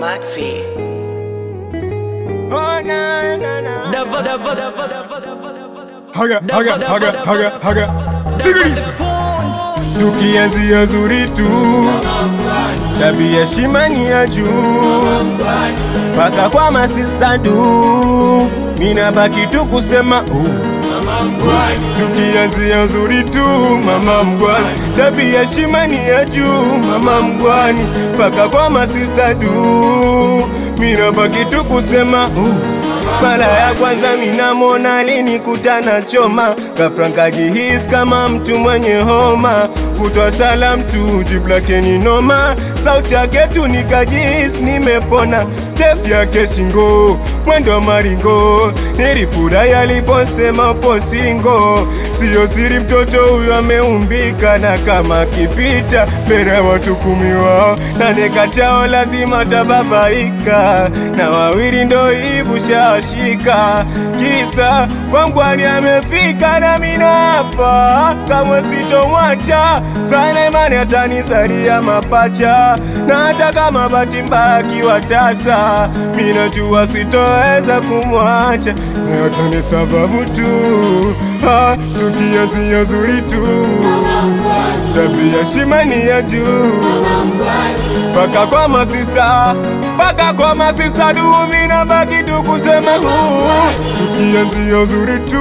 Maxi. Oh, na, na, na. Never, never, never, never, never, never. Haga, haga, haga, haga, haga. Sikiliza. Tukianzia zuri tu, tabia heshima ni ya juu, mpaka kwa masista du, mina baki tu kusema uh. Tukianzia zuri tu, mama mgwani, tabia heshima ni ya juu, mama mgwani, mpaka kwa masista du, mina baki tu kusema uh. Mara ya kwanza minamwona alinikutana choma, ghafla nkajihisi kama mtu mwenye homa, kutwa salam tu jibu lake ni noma, sauti yake tu nikajihisi nimepona, ndefu yake shingo, mwendo maringo, nilifurahi aliposema upo singo, siyo siri mtoto huyo ameumbika, na kama akipita mbele ya watu kumi wao nane kati yao lazima tababaika, na wawili ndo hivu shashika, kisa kwangwani amefika na mina hapa, kamwe sitomwacha sana, imani atanizalia mapacha, na hata kama bahati mbaya akiwa tasa, minajua sitoweza kumwacha, na yote ni sababu tu ha, tukianzia zuri tu, tabia shimani ya juu Paka kwa masista, paka kwa masista dumi na baki tu kusema huu Tukianzia uzuri tu,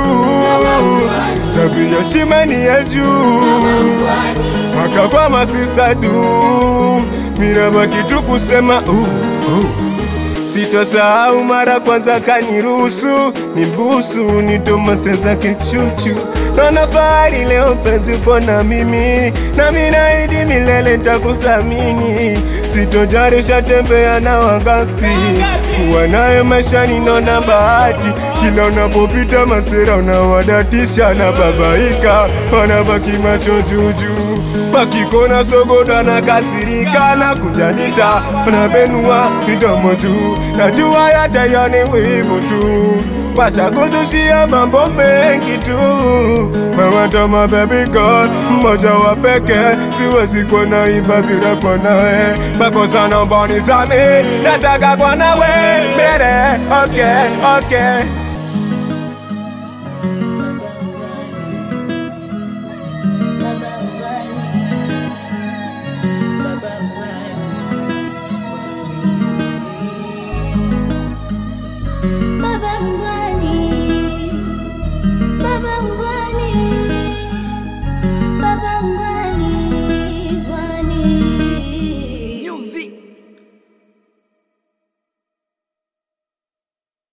tabia shimani ya juu Paka kwa masista du, mina baki tu kusema uh, uh. Sitosahau mara kwanza kaniruhusu nimbusu nitomase zake chuchu Naona fahari leo penzi upo na mimi nami naahidi milele nitakuthamini Sitojali ushatembea na wangapi kuwa naye maishani naona bahati kila unapopita masera unawadatisha na babaika wanabaki macho juujuu wakikona sogoda na kasirika na kujanita wanabenua midomo juu najua yatayani wivu tu washakuzushia mambo mengi tu mawatama baby girl mmoja wa peke siwezi kuwa naimba bila kwa nawe makosa naomba unisamehe nataka kwa nawe mbele okay okay